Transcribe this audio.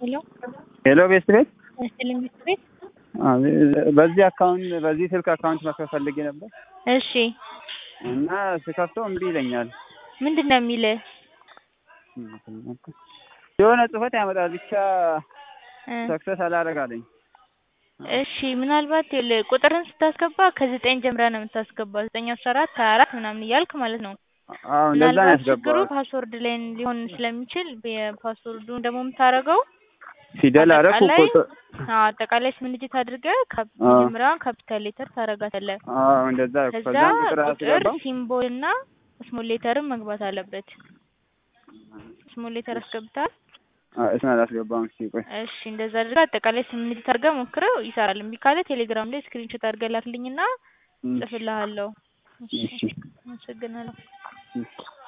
ሄሎ ሄሎ ቤት ቤት ስልኝ ቤት ቤት በዚህ አካውንት በዚህ ስልክ አካውንት መክፈት ፈልጌ ነበር እሺ እና ስከፍተው እምቢ ይለኛል። ምንድን ነው የሚልህ? የሆነ ጽሁፈት ያመጣል ብቻ እ ሰክሰስ አላደርግ አለኝ። እሺ ምናልባት ይኸውልህ ቁጥርን ስታስገባ ከዘጠኝ ጀምረህ ነው የምታስገባው ዘጠኝ አስራ አራት ሀያ አራት ምናምን እያልክ ማለት ነው። አዎ እንደዛ ነው ምናልባት ችግሩ ያስገባው። ፓስወርድ ላይ ሊሆን ስለሚችል የፓስወርዱን ደግሞ የምታደርገው ፊደል አደረኩ አጠቃላይ ቁጥር አዎ አጠቃላይ ስምንት ዲጂት አድርገህ ካፕ- አዎ። መጀመሪያውን ካፒታል ሌተር ታደርጋታለህ። አዎ እንደዛ ከዛ ከዛም ቁጥር ቁጥር አስገባው። ሲምቦል እና ስሞል ሌተርም መግባት አለበት። ስሞል ሌተር አስገብተሃል? አዎ እሱን አላስገባም። እስኪ ቆይ እሺ እንደዛ አድርገህ አጠቃላይ ስምንት ዲጂት አድርገህ ሞክረው ይሰራል። እምቢ ካለ ቴሌግራም ላይ ስክሪንሾት አድርገህ ላክልኝና እም፣ እጽፍልሃለሁ። እሺ እሺ አመሰግናለሁ። እሺ